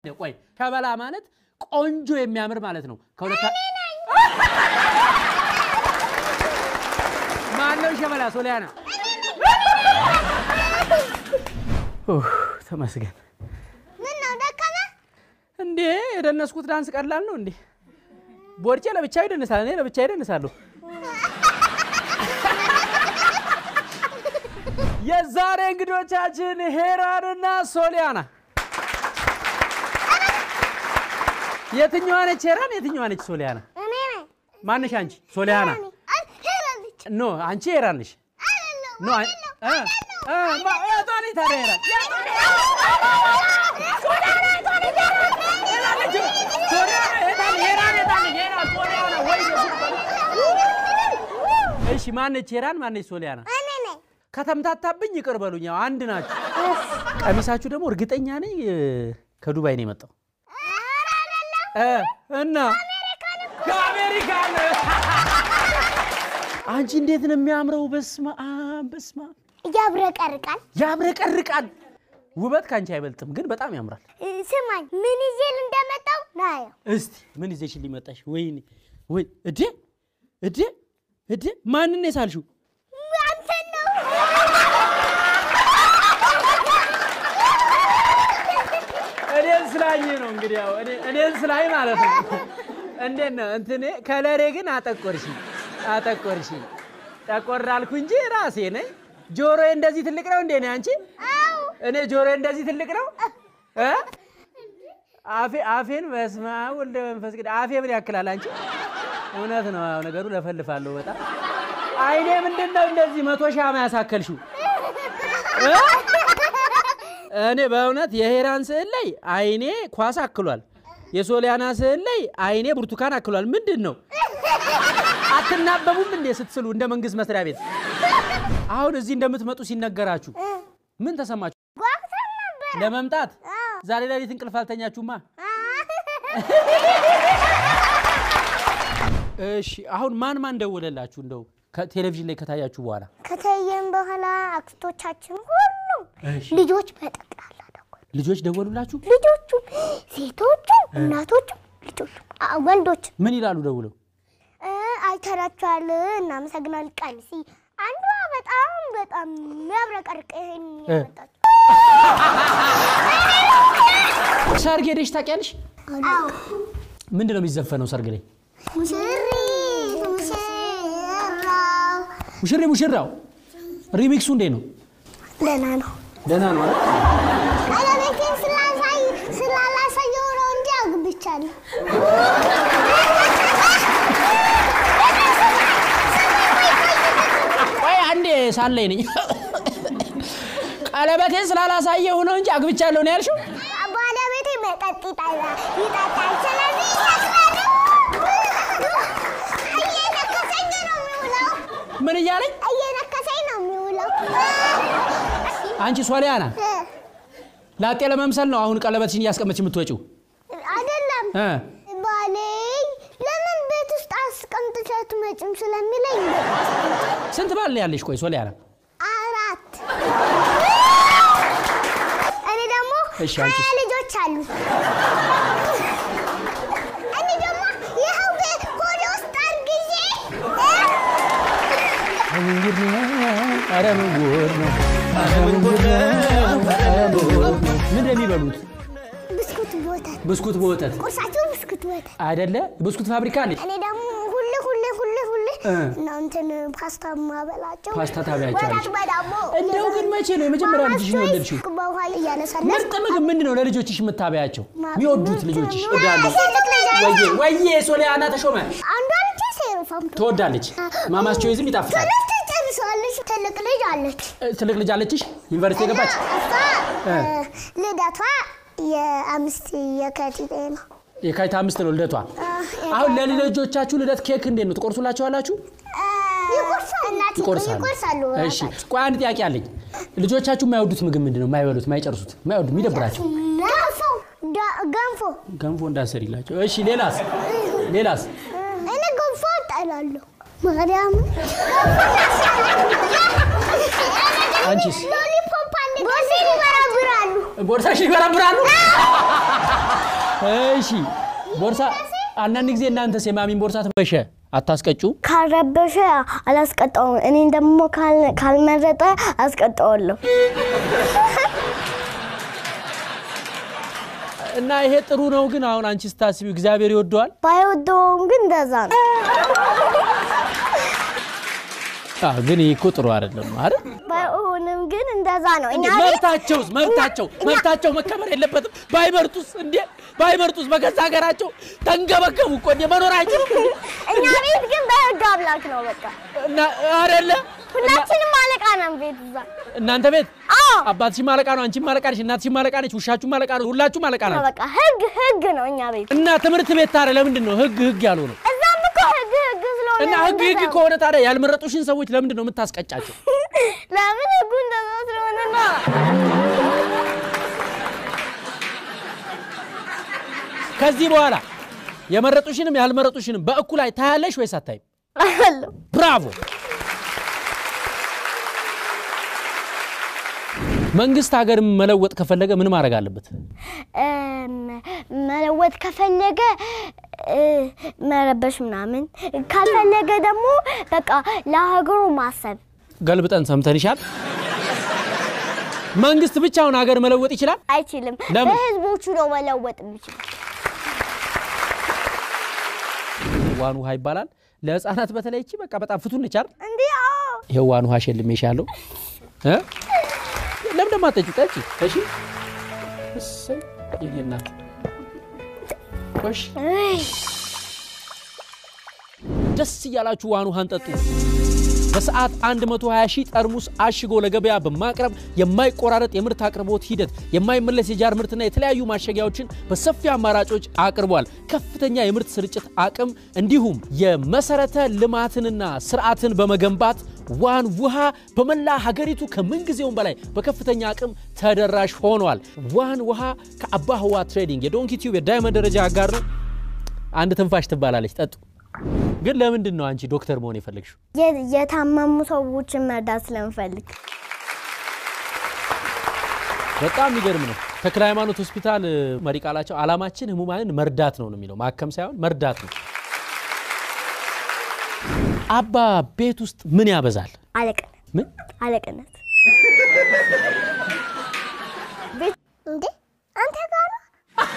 ቆይ ሸበላ ማለት ቆንጆ የሚያምር ማለት ነው። ከሁለት ማነው ሸበላ? ሶሊያና ኡፍ፣ ተመስገን። ምን ነው ደከመ? እንዴ የደነስኩት ዳንስ ቀላል ነው እንዴ? ቦርጬ ለብቻው ይደንሳል፣ እኔ ለብቻ ይደንሳለሁ። የዛሬ እንግዶቻችን ሄራንና ሶሊያና። የትኛዋ ነች ሄራን? የትኛዋ ነች ሶሊያና? እኔ ነኝ። ማነሽ አንቺ? ሶሊያና አይ ሄራለች። ኖ፣ አንቺ ሄራን ነሽ። አይደለም ኖ፣ አን- እ እ ማ- የቷ ነች ታዲያ ሄራን? ሶሊያና የታለ? ሄራን የታለ? ሄራን ሶሊያና ወይ እሺ፣ ማነች ሄራን? ማነች ሶሊያና? እኔ ነኝ። ከተምታታብኝ ይቅር በሉኝ። ያው አንድ ናችሁ። ቀሚሳችሁ ደግሞ እርግጠኛ ነኝ እ፣ ከዱባይ ነው የመጣው ኧረ አይደለም። እ እና ከአሜሪካ ነው። አንቺ እንዴት ነው የሚያምረው! በስመ አብ በስመ አብ ያብረቀርቃል። ያብረቀርቃል። ውበት ከአንቺ አይበልጥም፣ ግን በጣም ያምራል። እ፣ ስማኝ ምን ይዤል እንደመጣው ናየው። እስቲ ምን ይዘሽልኝ መጣሽ? ወይኔ ወይ እዴ እዴ እዴ ማንን ነው የሳልሽው? አንተን ነው። እኔን ስላኝ ነው እንግዲህ ያው እኔ- እኔን ስላኝ ማለት ነው። እንዴት ነው እንትኔ ከለሬ ግን አጠቆርሽ አጠቆርሽ። ጠቆር አልኩ እንጂ ራሴ ነኝ። ጆሮዬ እንደዚህ ትልቅ ነው እንዴ ነው አንቺ? አው እኔ ጆሮዬ እንደዚህ ትልቅ ነው እ አፌ አፌን በስመ አብ ወልደ መንፈስ ቅዱስ አፌ ምን ያክላል አንቺ? እውነት ነው ያው ነገሩ ለፈልፋለሁ በጣም አይኔ ምንድን ነው እንደዚህ መቶ ሻማ ያሳከልሽው እ? እኔ በእውነት የሄራን ስዕል ላይ አይኔ ኳስ አክሏል። የሶሊያና ስዕል ላይ አይኔ ብርቱካን አክሏል። ምንድን ነው አትናበቡም እንዴ ስትስሉ እንደ መንግስት መስሪያ ቤት? አሁን እዚህ እንደምትመጡ ሲነገራችሁ ምን ተሰማችሁ? ጓጉተን ነበር። ለመምጣት አዎ። ዛሬ ሌሊት እንቅልፍ አልተኛችሁማ? እሺ አሁን ማን ማን ደወለላችሁ? እንደው ከቴሌቪዥን ላይ ከታያችሁ በኋላ ከተየም በኋላ አክስቶቻችን ሁሉም እሺ። ልጆች በጠቅላላ ደወሉ። ልጆች ደወሉላችሁ? ልጆቹም ሴቶቹም እናቶቹም ልጆቹም አ- ወንዶችም ምን ይላሉ ደውለው? እ፣ አይተናቸዋል፣ እናመሰግናለን። ቀሚስ አንዷ በጣም በጣም የሚያብረቀርቅ ይሄን ያመጣችው ሰርግ ሄደሽ ታውቂያለሽ? አዎ ምንድን ነው የሚዘፈነው ሰርግ ላይ? ሙሽሪት ሙሽራው ሙሽሪ ሙሽራው ሪሚክሱ እንዴት ነው? ደህና ነው። ደህና ነው አይደል? ቀለበቴን ስላሳይ ስላላሳየው ነው እንጂ አግብቻለሁ። ቆይ አንዴ ሳለኝ ነኝ። ቀለበቴን ስላላሳየሁ ነው እንጂ አግብቻለሁ ነው ያልሽው? ባለቤቴ መጠጥ ይጠጣል ይጠጣል። ስለዚህ ይሰክራል። እየነከሰኝ ነው የሚውለው። ምን እያለኝ? እየነከሰኝ ነው የሚውለው። አንቺ ሶሊያና እ፣ ላጤ ለመምሰል ነው አሁን ቀለበትሽን እያስቀመጥሽ የምትወጪው? አይደለም እ ባሌ ለምን ቤት ውስጥ አስቀምጥሽ አትመጭም ስለሚለኝ ስንት ባል ነው ያለሽ? ቆይ ሶሊያና አራት እኔ ደግሞ እሺ፣ ሀያ አንቺስ? ልጆች አሉ። እኔ ደግሞ ይኸው ቤት ሆዴ ውስጥ አርግዤ ምን ጉድ ነው? ኧረ ምን ጉድ ነው? ኧረ ምን ጉድ ነው? ኧረ ምን ጉድ ነው? ምንድን ነው የሚበሉት? ብስኩት በወተት ብስኩት በወተት ቁርሳቸው ብስኩት በወተት አይደለ? ብስኩት ፋብሪካ አለች። እኔ ደግሞ ሁሌ ሁሌ ሁሌ ሁሌ እ። እና እንትን ፓስታ ማበላቸው ፓስታ ታበያቸዋለሽ? ወተት በዳቦ እንደው ግን መቼ ነው የመጀመሪያ ልጅሽን የወለድሽው? በውሃ እያነሳለች ምርጥ ምግብ ምንድን ነው ለልጆችሽ የምታበያቸው? ማ- የሚወዱት ምርጥ ልጆችሽ ምግብ። እዳሉ ትልቅ ልጅ አለች። ወዬ ወዬ ሶሊያና ተሾመ አንዷ ልጅ ሴሮፋም ትወዳለች። ማማስ ቾይዝም ይጣፍጣል። ትምህርት ጨርሳለች። ትልቅ ልጅ አለች። እ፣ ትልቅ ልጅ አለችሽ? ዩኒቨርሲቲ የገባች? እሷ እ። እ፣ ልደቷ የአምስት የካቲት ነው። የካቲት አምስት ነው ልደቷ። አሁን ለልጆቻችሁ ልደት ኬክ እንዴት ነው ትቆርሱላችኋላችሁ? እናት ይቆርሳሉ። ይቆርሳሉ። እሺ፣ ቆይ አንድ ጥያቄ አለኝ። ልጆቻችሁ የማይወዱት ምግብ ምንድን ነው? የማይበሉት፣ የማይጨርሱት፣ የማይወዱ የሚደብራቸው? ገንፎ ዳ- ገንፎ ገንፎ እንዳሰሪላቸው። እሺ፣ ሌላስ? ሌላስ? እኔ ገንፎ እጠላለሁ። ማርያም አንቺስ? ሎሊፖፕ አንድ ቦርሴን ይበረብራሉ። ቦርሳሽ ይበረብራሉ? እሺ ቦርሳ አንዳንድ ጊዜ እናንተስ የማሚን ቦርሳ ትበሸ አታስቀጩ? ካልረበሸ አላስቀጣውም። እኔን ደግሞ ካል- ካልመረጠ አስቀጣዋለሁ። እና ይሄ ጥሩ ነው። ግን አሁን አንቺ ስታስቢው እግዚአብሔር ይወደዋል? ባይወደውም ግን እንደዛ ነው። አዎ፣ ግን ይህ እኮ ጥሩ አይደለም አይደል? ባይሆንም ግን እንደዛ ነው። እኛ ቤት መብታቸውስ መብታቸው መብታቸው መከበር የለበትም? ባይመርጡስ እንዴ ባይመርጡስ በገዛ ሀገራቸው ተንገበገቡ እኮ እንዴ መኖር አይችሉም እኛ ቤት ግን በህግ አምላክ ነው። በቃ እና አይደለ ሁላችንም አለቃ ነን ቤት እዛ። እናንተ ቤት አዎ አባትሽም አለቃ ነው፣ አንቺም አለቃ ነሽ፣ እናትሽም አለቃ ነች፣ ውሻችሁም አለቃ ነው፣ ሁላችሁም አለቃ ናችሁ። በቃ ህግ ህግ ነው እኛ ቤት። እና ትምህርት ቤት ታዲያ ለምንድን ነው ህግ ህግ ያልሆነው? እዛም እኮ ህግ ህግ ስለሆነ እና ህግ ህግ እንደዛ ነው። ከሆነ ታዲያ ያልመረጡሽን ሰዎች ለምንድን ነው የምታስቀጫቸው? ለምን ህጉ እንደዛ ስለሆነ ነው። ከዚህ በኋላ የመረጡሽንም ያልመረጡሽንም በእኩል ላይ ታያለሽ ወይስ አታይም? አለው ብራቮ! መንግስት ሀገር መለወጥ ከፈለገ ምን ማድረግ አለበት? እም፣ መለወጥ ከፈለገ እ፣ መረበሽ ምናምን ካልፈለገ ደግሞ በቃ ለሀገሩ ማሰብ ገልብጠን ሰምተንሻል። መንግስት ብቻውን ሀገር መለወጥ ይችላል? አይችልም። ለምን? በህዝቦቹ ነው መለወጥ የሚችል። ዋን ውሃ ይባላል። ለህፃናት በተለይ እቺ በቃ በጣም ፍቱን ነች አይደል? እንዲህ አዎ። ይኸው ዋን ውሃ ሸልሜሻለሁ። እ? ለምን ደግሞ አትጠጪው? ጠጪ። እሺ። እሰይ የኔ እናት ቆሽ እይ፣ ደስ እያላችሁ ዋን ውሃን ጠጡ። በሰዓት 120 ሺህ ጠርሙስ አሽጎ ለገበያ በማቅረብ የማይቆራረጥ የምርት አቅርቦት ሂደት፣ የማይመለስ የጃር ምርትና የተለያዩ ማሸጊያዎችን በሰፊ አማራጮች አቅርቧል። ከፍተኛ የምርት ስርጭት አቅም እንዲሁም የመሰረተ ልማትንና ስርዓትን በመገንባት ዋን ውሃ በመላ ሀገሪቱ ከምንጊዜውም በላይ በከፍተኛ አቅም ተደራሽ ሆኗል። ዋን ውሃ ከአባ ህዋ ትሬዲንግ የዶንኪ ቲዩብ የዳይመንድ ደረጃ አጋር ነው። አንድ ትንፋሽ ትባላለች። ጠጡ። ግን ለምንድን ነው አንቺ ዶክተር መሆን የፈለግሽው? የ- የታመሙ ሰዎችን መርዳት ስለምፈልግ በጣም የሚገርም ነው። ተክለ ሃይማኖት ሆስፒታል እ፣ መሪ ቃላቸው አላማችን ህሙማንን መርዳት ነው ነው የሚለው ማከም ሳይሆን መርዳት ነው። አባ ቤት ውስጥ ምን ያበዛል? አለቅነት ምን አለቅነት ቤት እንዴ አንተ ጋር ነው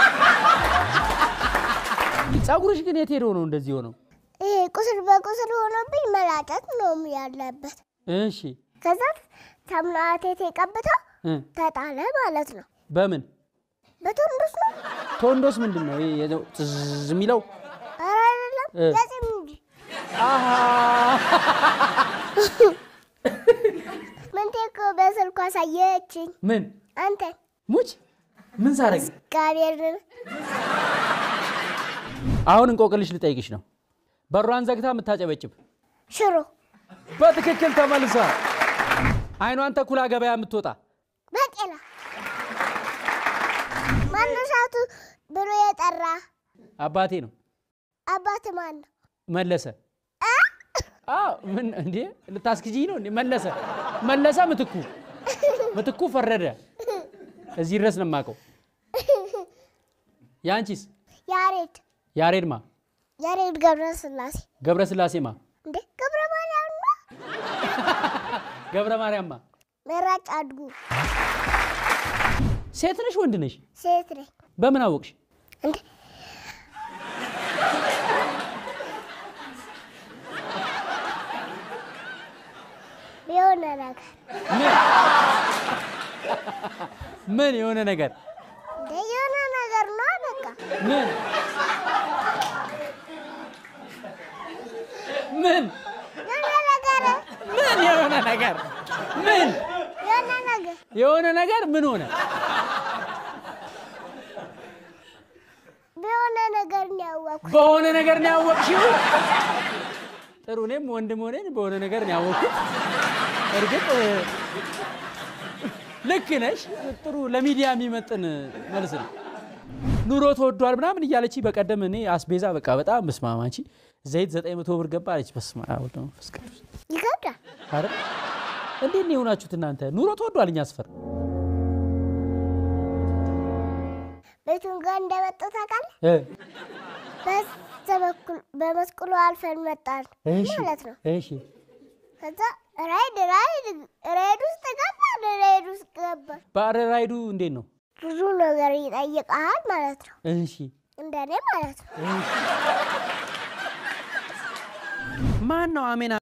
ጸጉርሽ ግን የት ሄዶ ነው እንደዚህ ሆነው? ይሄ ቁስል በቁስል ሆኖብኝ መላጨት ነው ያለበት። እሺ ከዛ ተምናቴት ቀብተው እ፣ ተጣለ ማለት ነው። በምን በቶንዶስ ነው ቶንዶስ ምንድን ነው ይሄ የዘው ጥዝ የሚለው? ኧረ አይደለም እ። ለጺም እንጂ አሃ ምንቴ እኮ በስልኩ አሳየችኝ። ምን አንተ ሙች ምን ሳረግ? እግዚአብሔርን አሁን እንቆቅልሽ ልጠይቅሽ ነው። በሯን ዘግታ የምታጨበጭብ ሽሮ በትክክል ተመልሷል። አይኗን ተኩላ ገበያ የምትወጣ በቄላ ማነሻቱ ብሎ የጠራ አባቴ ነው አባት ማን ነው? መለሰ። አዎ ምን እንዴ ልታስክጂኝ ነው እንዴ? መለሰ መለሰ ምትኩ ምትኩ ፈረደ። እዚህ ድረስ ነው የማውቀው። የአንቺስ? ያሬድ ያሬድማ ያሬድ ገብረ ስላሴ ገብረ ስላሴማ እንዴ ገብረ ማርያም ነው። ገብረ ማርያምማ መራጭ አድጉ ሴት ነሽ ወንድ ነሽ? ሴት ነኝ በምን አወቅሽ? እንዴ የሆነ ነገር ምን የሆነ ነገር እንዴ የሆነ ነገር ነው በቃ ምን ምን የሆነ ነገር ምን የሆነ ነገር ምን የሆነ ነገር የሆነ ነገር ምን ሆነ? በሆነ ነገር ነው ያወቅኩት። በሆነ ነገር ነው ያወቅሽው? ጥሩ። እኔም ወንድም ሆነን በሆነ ነገር ነው ያወቅኩት። እርግጥ እ፣ ልክ ነሽ። ጥሩ ለሚዲያ የሚመጥን መልስ ነው። ኑሮ ተወዷል ምናምን እያለች በቀደም እኔ አስቤዛ በቃ በጣም መስማማቺ ዘይት ዘጠኝ መቶ ብር ገባ አለች። በስመ አብ ወወልድ ወመንፈስ ቅዱስ ይከብዳል። አይደል? እንዴት ነው የሆናችሁት እናንተ? ኑሮ ተወዷል እኛ አስፈር ቤቱን ጋር እንደመጡ ታውቃለህ? እ፣ በዛ በኩል በመስቀሉ አልፈን መጣን እሺ ማለት ነው። እሺ ከዛ ራይድ ራይድ ራይድ ውስጥ ገባን። ራይድ ውስጥ ገባን። ባረ ራይዱ እንዴት ነው? ብዙ ነገር ይጠይቃል ማለት ነው። እሺ እንደኔ ማለት ነው። ማን ነው አሜን